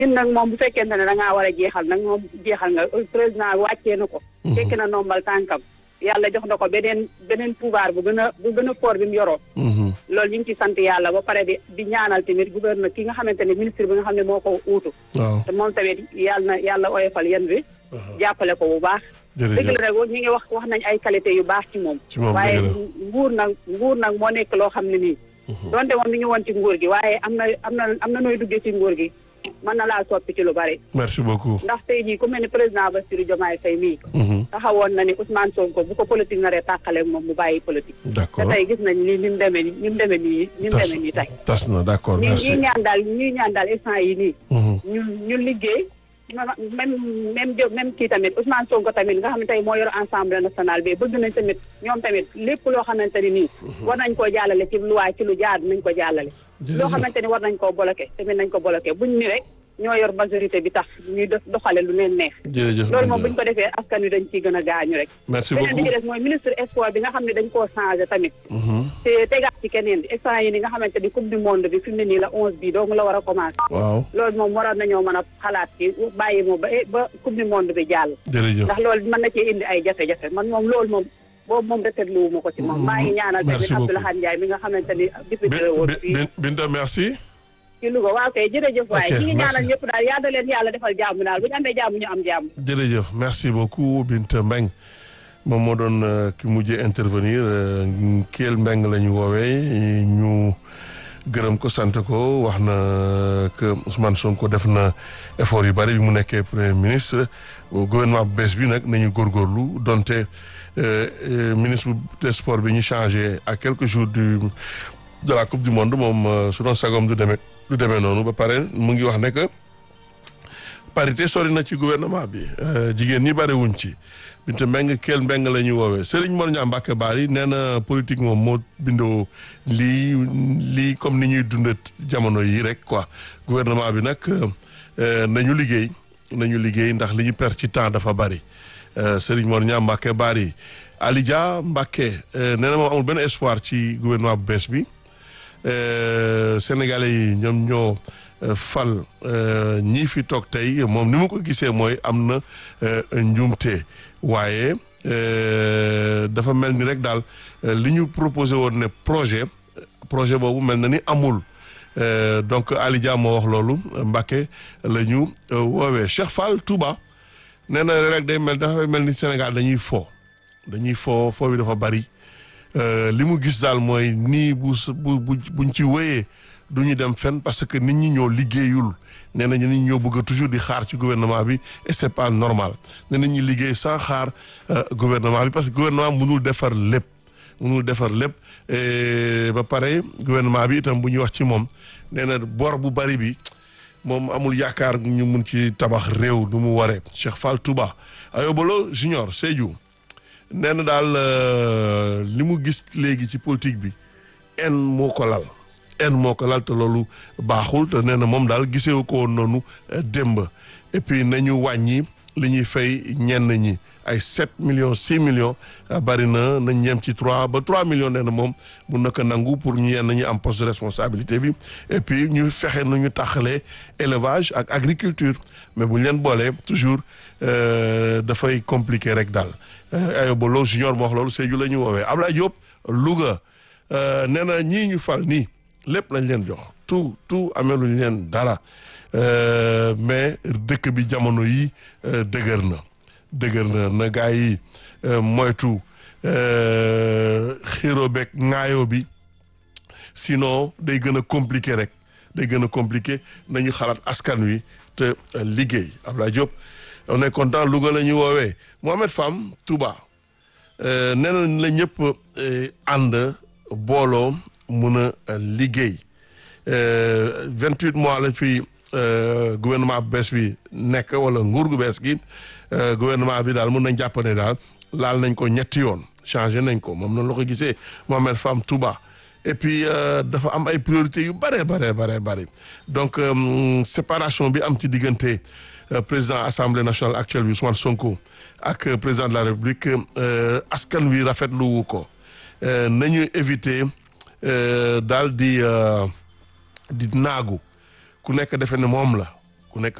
ñun nag moom bu fekkente ne da ngaa war a jeexal nag moom jeexal nga président wàccee na ko. fekk na nombal tànkam. yàlla jox na ko beneen beneen pouvoir bu gën a bu gën a fort bi mu yoroo. loolu ñu ngi ci sant yàlla ba pare di di ñaanal tamit gouverneur ki nga xamante ne ministre bi nga xam ne moo ko uutu. waaw te moom tamit yàlla na yàlla oyofal yan bi. jàppale ko bu baax. dëgg la rek ñu ngi wax wax nañ ay qualité yu baax ci moom. ci moom waaye nguur nag nguur nag moo nekk loo xam ne nii. donte moom mi ngi woon ci nguur gi waaye am na am na am na nooy duggee ci nguur gi. mën na laa soppi ci lu bari. merci beaucoup. ndax tey jii ku mel ni président Bassirou Diomaye Faye mii. taxawoon na ni Ousmane Sonko bu ko politique naree tàqaleeg moom mu bàyyi politique. d'accord te tey gis nañ ni ni mu demee nii ni mu demee nii ni mu demee nii tey. tas na d'accord merci ñuy ñaan daal ñuy ñaan daal instant yi nii. ñu ñu liggéey. même même jo même kii tamit Ousmane Sonko tamit nga xam ne tey moo yor Assemblée nationale bi bëgg nañ tamit ñoom tamit lépp loo xamante ni nii. war nañ koo jàllale ci loi ci lu jaar nañ ko jàllale. loo xamante ni war nañ koo bloqué tamit nañ ko bloqué buñ ni rek ñoo yor majorité bi tax ñuy doxale lu leen neex. jërëjëf loolu moom buñ ko defee askan wi dañ ciy gën a gaañu rek. merci beneen bi ci des mooy ministre sport bi nga xam ne dañ koo changé tamit. te tegaat ci keneen instant yi ni nga xamante ni coupe du monde bi fi mu ne nii la onze bi donc la war a commencé. waaw loolu moom waroon nañoo mën a xalaat ci bàyyi moom ba ba coupe du monde bi jàll. jërëjëf ndax loolu mën na cee indi ay jafe-jafe man moom loolu moom boobu moom rafetlu wu ma ko ci moom. maa ngi ñaanal tamit Abdoulaye Ndiaye mi nga xamante ni. député la woon fii Binta merci. ci Louga waaw kay jërëjëf waaye Ok, ñi ngi ñaanal merci. ñëpp daal yaa da leen yàlla defal jàmm daal bu ñu amee jàmm ñu am jàmm. jërëjëf merci beaucoup Binta Mbeng moom moo doon euh, ki mujjee intervenir euh, Kelle Mbeng la ñu woowee ñu gërëm ko sant ko wax na que Ousmane Sonko def na effort yu bari bi mu nekkee premier ministre gouvernement bu bees bi nag nañu góorgóorlu donte euh, euh, ministre des sports bi ñu changé à quelques jours du de la coupe du monde moom euh, su doon sagom du demee du demee noonu ba pare mu ngi wax ne que parité sori na ci gouvernement bi euh, jigéen ñi bari wuñ ci binte mbeng keel mbeng la ñuy woowee Serigne Mor Niang Mbacke Bari nee na politique moom moo bindoo lii lii comme ni ñuy dund jamono yi rek quoi gouvernement bi nag euh, nañu liggéey nañu liggéey ndax li ñu perdre ci temps dafa bari euh, Serigne Mor Niang Mbacke Bari Ali Dia Mbacke euh, nee na moom amul benn espoir ci gouvernement bu bees bi euh, Sénégalais yi ñoom ñoo euh, fal euh, ñii fi toog tey moom ni mu ko gisee mooy am na euh, njuumte waaye euh, dafa mel ni rek daal euh, li ñu proposé woon ne projet projet boobu mel na ni amul Euh, donc Ali Dia moo wax loolu Mbacke la ñu euh, woowee Cheikh Fall Touba nee na rek day mel dafa mel ni Sénégal dañuy fo dañuy fo fo bi dafa bari Euh, li mu gis daal mooy nii bu s- bu bu buñ ci wéyee du ñu dem fenn parce que nit ñi ñoo liggéeyul nee nañu nit ñi ñoo bëgg a toujours di xaar ci gouvernement bi et c'est pas normal nee nañ ñi liggéey sans xaar euh, gouvernement bi parce que gouvernement mënul defar lépp mënul defar lépp et ba pare gouvernement bi itam bu ñuy wax ci moom nee na bor bu bari bi moom amul yaakaar ñu mun ci tabax réew du mu waree Cheikh Fall Touba Ayobolo Junior Sédhiou nee na daal euh, li mu gis léegi ci politique bi en moo ko lal en moo ko lal te loolu baaxul te nee na moom daal gisewu ko woon noonu euh, démb et puis nañu wàññi li ñuy fay ñenn ñi ay 7 millions 6 millions euh, bari na nañ ñem ci 3 ba 3 millions nee na moom mun na ko nangu pour ñu yenn ñi am poste de responsabilité bi et puis ñu fexe nu ñu taxalee élevage ak agriculture mais bu ñu leen boolee toujours euh, dafay compliqué rek daal ayo ba loolu junior moo wax loolu Sédhiou la ñu woowee Ablaye Diop Louga euh, nee na ñii ñu fal nii lépp lañ leen jox tout tout ameluñ leen dara Euh, mais dëkk bi jamono yi euh, dëgër na dëgër na na gaa yi euh, moytu euh, xiro beeg ŋaayoo bi sinon day gën a compliqué rek day gën a compliqué nañu xalaat askan wi te euh, liggéey Ablaye Diop on est content Louga la ñu woowee Mohamed Fam Touba euh, nee nañ la ñëpp euh, ànd booloo mun a euh, liggéey vingt huit mois la fi euh, gouvernement bu bees bi nekk wala nguur gu bees gi euh, gouvernement bi daal mun nañ jàpp ne daal laal nañ ko ñetti yoon changé nañ ko moom noonu la ko gisee Mohamed Fam Touba et puis euh, dafa am ay priorités yu bare bare bare bare donc euh, séparation bi am ci diggante euh, président assemblée nationale actuelle bi Ousmane Sonko ak euh, président de la République euh, askan wi rafetlu wu ko euh, nañu éviter euh, daal di euh, di naagu ku nekk defe ne moom la ku nekk